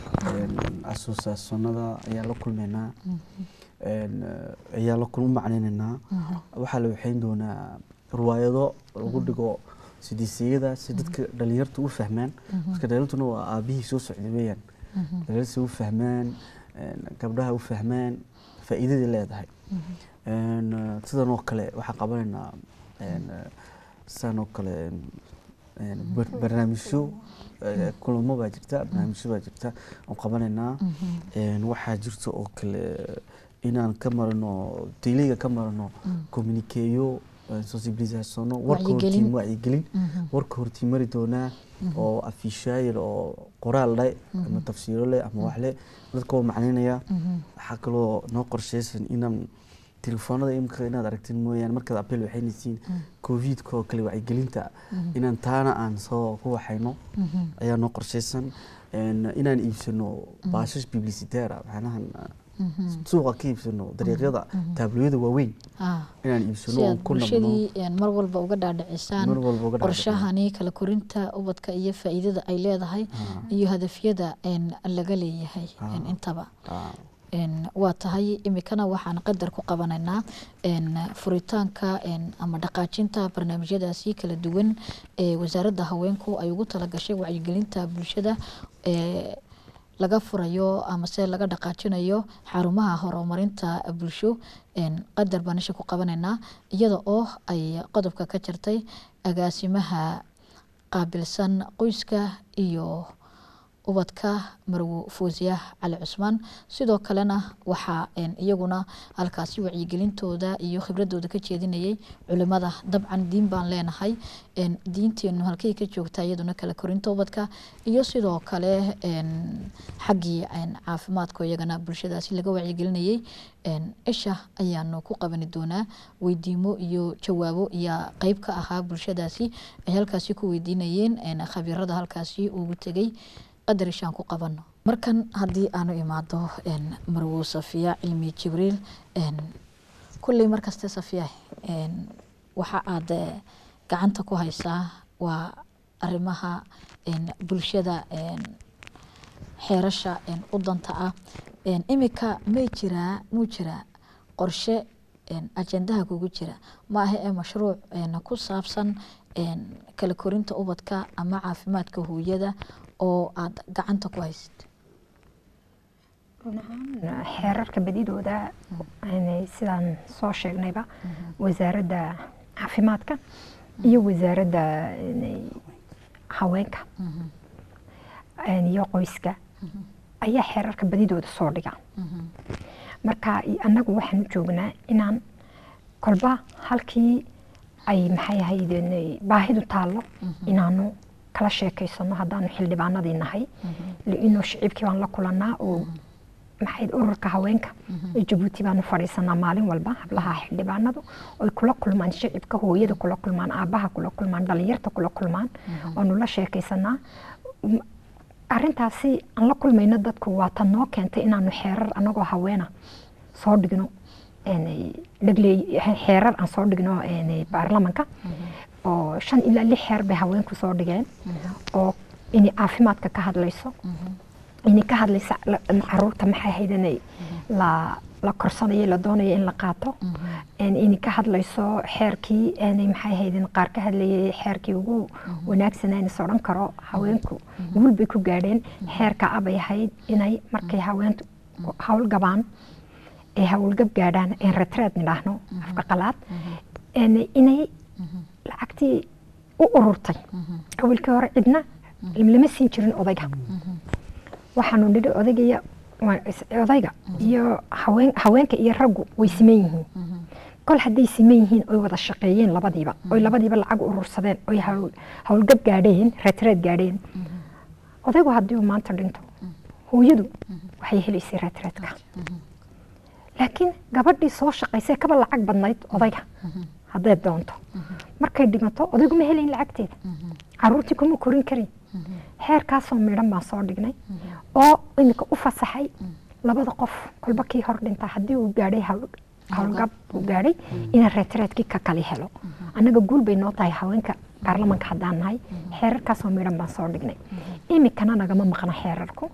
asoosaasonada ayaa la kulmaynaa een, eh, ayaa la kulma macnaynaynaa waxaa la waxayn doonaa riwaayado lagu dhigo sidiisiyada si dadka dhalinyarta u fahmaan marka dhalinyartuna waa aabihii soo socday weeyaan dhalinyarta u fahmaan een, gabdhaha u fahmaan faa'iidadii leedahay Een, eh, sidan oo kale waxaan qabanaynaa een, eh, sidan oo kale een, een, bar- barnaamijyo eh, kulamo baa jirta barnaamijyo baa jirta oo qabanaynaa Een, waxaa jirta oo kale inaan ka marano teliga ka marano communiqueyo sensibilisationo warka Wacyigelin. hortiin wacyigelin warka hortii mari doonaa oo afishaayir oo qoraal leh ama tafsiiro leh ama wax leh dadka oo macnaynaya waxaa kaloo noo qorsheysan inaan telefoonada imika inaad aragtin mooyaane markaad apel waxaynaysiin covidka oo kale wacyigelinta inaan taana aan soo ku waxayno ayaa noo qorsheysan Een, inaan iibsano baashash publicitaire macnahan suuqa ka iibsano dariiqyada taabloyada waaweyn Ah, inaan si iibsano oo aad ku nabno bulshadii een, mar walba uga dhaadhicisaan Mar walba uga dhaadhicisaan. qorshahani kala korinta ubadka iyo faa'iidada ay leedahay iyo hadafyada een, laga leeyahay een, intaba Ah, Een, waa tahay imikana waxaan qadar ku qabanaynaa een, furitaanka een, ama dhaqaajinta barnaamijyadaasi kala duwan ee wasaaradda haweenku ay ugu talagashay wacyigelinta bulshada ee laga furayo ama se laga dhaqaajinayo xarumaha horumarinta bulsho een, qadar baan isha ku qabanaynaa iyada oo ay qodobka ka jirtay agaasimaha qaabilsan qoyska iyo ubadka marwo foosiya cali cusmaan sidoo kalena waxaa iyaguna halkaasi wacyigelintooda iyo khibradooda ka jeedinayay culimada dabcan diin baan leenahay diinteenu halkay ka joogtaa iyaduna kala korinta ubadka iyo sidoo kale xaggii caafimaadka iyagana bulshadaasi laga wacyigelinayay isha ayaanu ku qabani doonaa weydiimo iyo jawaabo ayaa qeyb ka ahaa bulshadaasi ay halkaasi ku weydiinayeen khabiirada halkaasi ugu tegay qadar ishaan ku qabano markan haddii aanu imaado marwo safiya cilmi jibriil kulley markaste safiya waxa aad gacanta ku haysaa waa arrimaha bulshada xeerasha u danta ah imika may jiraa muu jiraa qorshe ajendaha kugu jira ma aha ee mashruuc ku saabsan kala korinta ubadka ama caafimaadka hooyada oo aada gacanta ku haysid run ahaan xeerarka badidooda sidaan soo sheegnayba wasaaradda caafimaadka iyo wasaaradda haweenka iyo qoyska ayaa xeerarka badidooda soo dhiga marka annagu waxaan u joognaa inaan kolba halkii ay maxay ahaydeen baahidu taallo inaanu kala sheekaysano haddaanu xildhibaanadii nahay liino shicibkii baan la kulanaa oo maxay ururka haweenka ee jabuuti baanu fadhiisanaa maalin walba hablaha xildhibaanadu oy kula kulmaan shicibka hooyada kula kulmaan aabaha kula kulmaan dhalinyarta kula kulmaan oonu la sheekaysanaa arintaasi aan la kulmayno dadku waa tan noo keentay inaanu xeerar anagoo haweena soo dhigno dhagley xeerar aan soo dhigno baarlamanka oo shan ilaa lix xeer bay haweenku soo dhigeen oo inay caafimaadka ka hadlayso inay ka hadlaysa caruurta maxay haydan la la korsanayo la doonayo in la qaato inay ka hadlayso xeerkii maxay hayden qaar ka hadlayay xeerkii ugu wanaagsanaan is odhan karo haweenku guul bay ku gaadheen xeerka abay ahayd inay markay haweentu howlgabaan ay howlgab gaadhaan een retread nidhaahno afka qalaad inay lacagtii u ururtay awalkii hore cidna lama siin jirin odayga waxaanu nidhi odayga odayga iyo haweenka iyo raggu way siman yihiin kol hadday siman yihiin oy wada shaqeeyeen labadiiba oy labadiiba lacag urursadeen oy howlgab gaadheen retread gaadheen odaygu haddii uu maanta dhinto hooyadu waxay helaysay retreadka laakiin gabadhii soo shaqaysay kaba lacag badnayd odayga hadday doonto markay dhimato odaygu ma helayn lacagteeda caruurtii kuma korin karin xeerkaasoo midhan baan soo dhignay oo iminka u fasaxay labada qof kolba kii hor dhintaa haddii uu gaadhay howlgab uu gaadhay inaa reetreedkii ka kali helo annaga guul bay noo tahay haweenka baarlamanka haddaan nahay xeerarkaasoo midhan baan soo dhignay iminkana nagama maqna xeerarku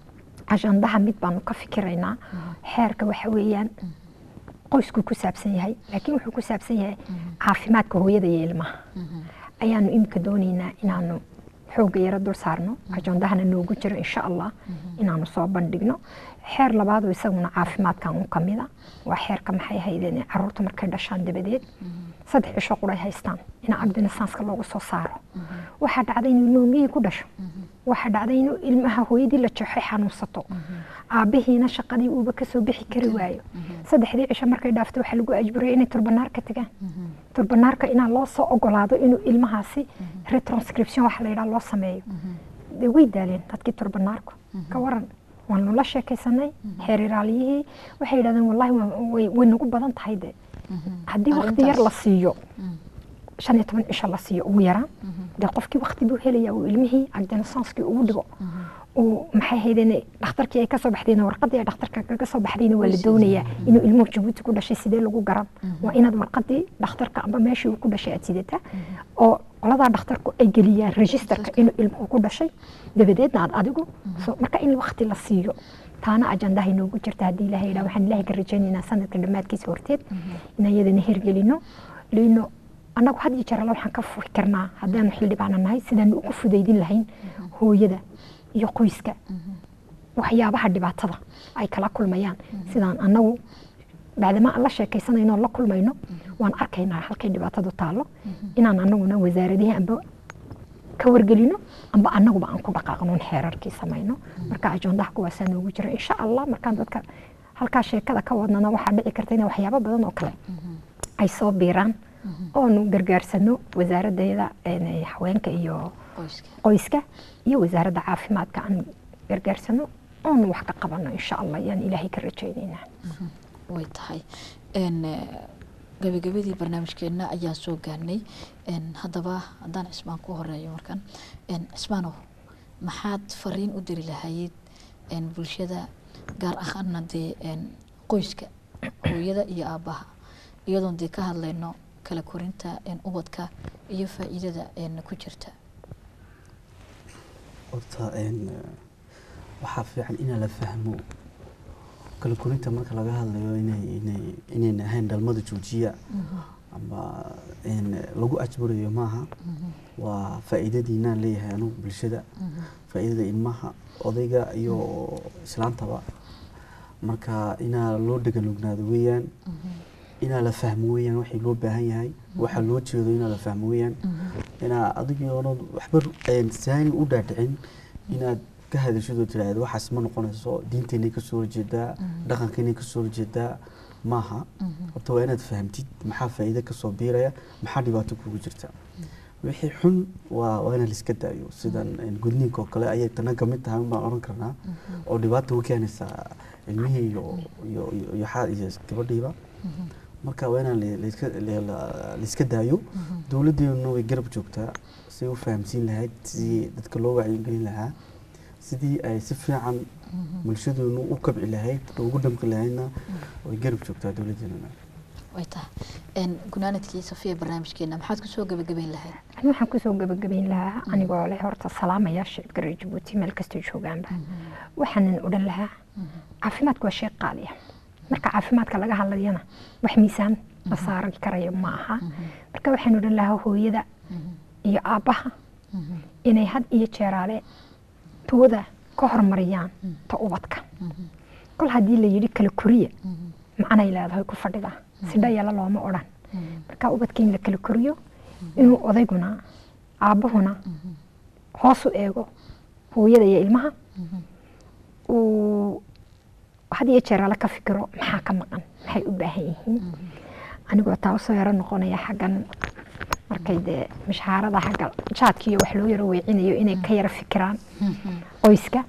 ajandaha mid baanu ka fikiraynaa xeerka waxa weeyaan qoysku ku saabsan yahay laakiin wuxuu ku saabsan yahay caafimaadka hooyada iyo ilmaha ayaanu iminka doonaynaa inaanu xoogga yaro dul saarno ajandahana noogu jiro insha allah inaanu soo bandhigno xeer labaadoo isaguna caafimaadkan u kamida waa xeerka maxay haydeen caruurta markay dhashaan dabadeed saddex cisho quray haystaan in agdinasaanska loogu soo saaro waxaa dhacday inuu ilmoomiyihii ku dhasho waxaa dhacday inuu ilmaha hooyadii la jeexay xanuunsato aabihiina shaqadii uuba kasoo bixi kari waayo saddexdii cisho markay dhaafto waxaa lagu ajburaya inay turbanaarka tagaan turbanaarka inaa loo soo ogolaado inuu ilmahaasi retranscription waxa la yidhaha loo sameeyo dee way daaleen dadkii turbanaarku ka waran waanu la sheekaysanay xeer ilaaliyihii waxay yidhahdeen wallahi way nagu badan tahay de haddii wakti yar la siiyo shan iyo toban cisho la siiyo ugu yaraan dee qofkii wakti buu helaya uu ilmihii agdinasaanskii ugu dhigo uu maxay haydeen dhakhtarkii ay kasoo baxdeen warqadii ay dhakhtarka kaga soo baxdayna waa la doonayaa inuu ilmuhu jabuuti ku dhashay sidee lagu garan waa inaad warqadii dhakhtarka amba meeshii uu ku dhashay aad sidataa oo qoladaa dhakhtarku ay geliyaan registerka inuu ilmuhu ku dhashay dabadeedna aad adigu marka in wakti la siiyo taana ajandaha inoogu jirta haddii ilaha yidhaha waxaan ilahay ka rajaynaynaa sanadka dhammaadkiisa horteed inaan iyadana hergelino liino annagu had iyo jeer alla waxaan ka fikirnaa haddaanu xildhibaana nahay sidaanu ugu fudaydin lahayn hooyada iyo qoyska waxyaabaha dhibaatada ay kala kulmayaan sidaan annagu bacdama aan la sheekaysanayno la kulmayno waan arkaynaa halkay dhibaatadu taallo inaan annaguna wasaaradihii amba ka wargelino amba annaguba aan ku dhaqaaqnoon xeerarkii samayno marka ajoondaha kuwaasaa noogu jira insha allah markaan dadka halkaa sheekada ka wadnana waxaa dhici karta in waxyaabo badan oo kale ay soo biiraan oonu gargaarsano wasaaraddeeda een, haweenka iyo qoyska qoyska iyo wasaaradda caafimaadka aan gargaarsano oonu wax ka qabano insha allah yaan ilaahay ka rajaynaynaa way tahay n gabagabadii barnaamijkeena ayaan soo gaarnay n haddaba haddaan cismaan ku horeeyo markan n cismaanow maxaad fariin u diri lahayd n bulshada gaar ahaana dee n qoyska hooyada iyo aabbaha iyadoon dee ka hadlayno kala korinta n ubadka iyo faa'iidada n ku jirta horta een, waxaa fiican in la fahmo kala korinta marka laga hadlayo inay inay inayn ahayn dhalmada joojiya ama een, lagu ajburayo maaha waa faa'iidadiinaan leeyahay anugu bulshada faa'iidada ilmaha odayga iyo islaantaba marka inaa loo deganugnaado weeyaan inaa la fahmo weeyaan waxii loo baahan yahay waxa loo jeedo inaa la fahmo weeyaan inaa adigoona waxba een, saani u dhaadhicin inaad ka hadashadoo tiraahdo waxaas ma noqonayso diinteenay ka soo horjeedaa dhaqankeenay ka soo horjeedaa maaha horta waa inaad fahamtid maxaa faa'iido ka soo biiraya maxaa dhibaato kugu jirta wixii xun waa waa inaan liska daayo sidan een, gudniinka oo kale ayay tana ka mid tahay baan oran karnaa oo dhibaata u keenaysaa ilmihii iyo iyo iyo iyo xa- iyo gabadhiiba marka waa inaan la- layska la- la- layska daayo dowladdeennuna way garab joogtaa si u fahamsiin lahayd sidii dadka loo wacyigelin lahaa sidii ay si fiican bulshadeenu u kabci lahayd ugu dhamqi lahaydna way garab joogtaa dowladdeennuna way tahay n gunaanadkii safiya barnaamijkeena maxaad kusoo gabagabayn lahayd ani waxaan kusoo gabagabayn lahaa anigoo leh horta salaamaya shicibka reer jabuuti meel kastoo joogaanba waxaanan odhan lahaa caafimaadku waa shay qaaliya marka caafimaadka laga hadlayana wax miisaan la saaran karayo ma aha marka waxaan odhan lahaa hooyada iyo aabbaha inay had iyo jeeraale tuwada ka hormariyaan ta ubadka kol haddii la yidhi kala koriya macnay leedahay ku fadhida si dhayala looma odhan marka ubadka in la kala koriyo inuu odayguna aabbahuna hoos u eego hooyada iyo ilmaha uu had iyo jeer ala ka fikiro maxaa ka maqan maxay u baahan yihiin anigoo taa usoo yaro noqonaya xaggan markay dee mishaarada xagga jaadkiiyo wax loo yaro weecinayo inay ka yaro fikiraan qoyska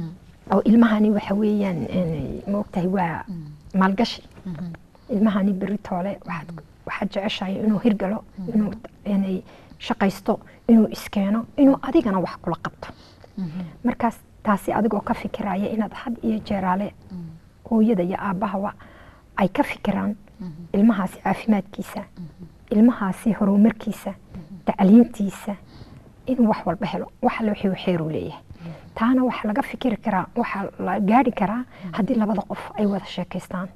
oo ilmahani waxa weeyaan maogtahay waa maalgashi ilmahani beri toole waxaad waxaad jeceshahay inuu hirgalo inuu inay shaqaysto inuu iskeeno inuu adigana wax kula qabto markaas taasi adigoo ka fikiraya inaad had iyo jeeraale hooyada iyo aabbahaba ay ka fikiraan ilmahaasi caafimaadkiisa ilmahaasi horumarkiisa tacliintiisa inuu wax walba helo wax alle wixii uu xeer u leeyahay taana waxaa laga fikiri karaa waxaa la gaari karaa haddii labada qof ay wada sheekaystaan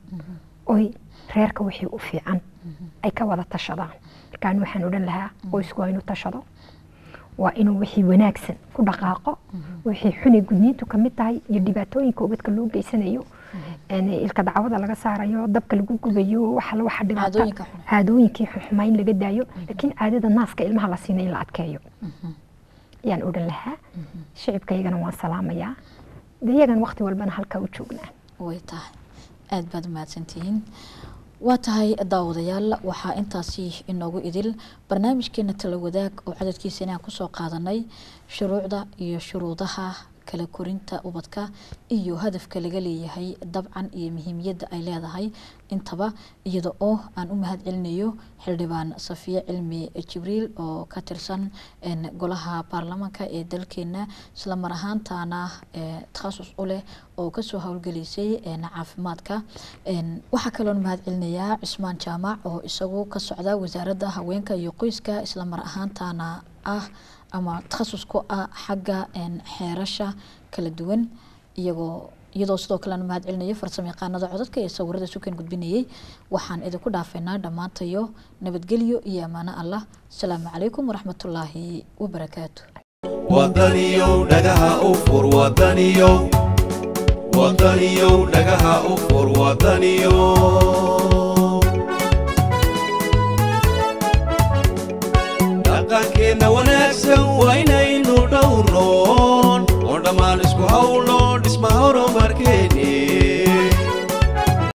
oy reerka wixii u fiican ay ka wada tashadaan markaan waxaan odhan lahaa qoysku waa inuu tashado waa inuu wixii wanaagsan ku dhaqaaqo wixii xunay gudniintu ka mid tahay iyo dhibaatooyinka ubadka loo geysanayo ilka dacwada laga saarayo dabka lagu gubayo waxa waxa dhibaato Caadooyinka xun. caadooyinkii xumaa in laga daayo laakiin caadada naaska ilmaha la siinay in la adkeeyo ayaan odhan lahaa shicibkaygana waan salaamayaa de iyagan waqti walbana halkaa u joognaa way tahay aada baad umahadsantihiin waa tahay daawadayaal waxaa intaasi inoogu idil barnaamijkeena tala wadaag oo cadadkiisa inaan kusoo qaadanay shuruucda iyo shuruudaha kala korinta ubadka iyo hadafka laga leeyahay dabcan iyo muhiimiyadda ay leedahay intaba iyada oo aan u mahad celinayo xildhibaan safiye cilmi jibriil oo ka tirsan een, golaha baarlamaanka ee dalkeena isla mar ahaantaana ee, takhasus u leh oo kasoo howlgelaysay een, caafimaadka Een, waxaa kaloon mahad celinayaa cismaan jaamac oo isagu ka socda wasaaradda haweenka iyo qoyska isla mar ahaantaana ah ama takhasus ku ah xagga een, xeerasha kala duwan iyagoo iyadoo sidoo kalena mahad celinayo farsamo yaqaanada codadka ee sawirada sukan gudbinayay waxaan idinku dhaafaynaa dhammaantayo nabadgelyo iyo ammaano allah asalaamu calaykum waraxmatullaahi wabarakaatu wadaniyow dhagaha u fur wadaniyow wadaniyow dhagaha u fur wadaniyow dhaqankeenna wanaagsan waa inay dhammaan isku hawlo dhisma horumarkee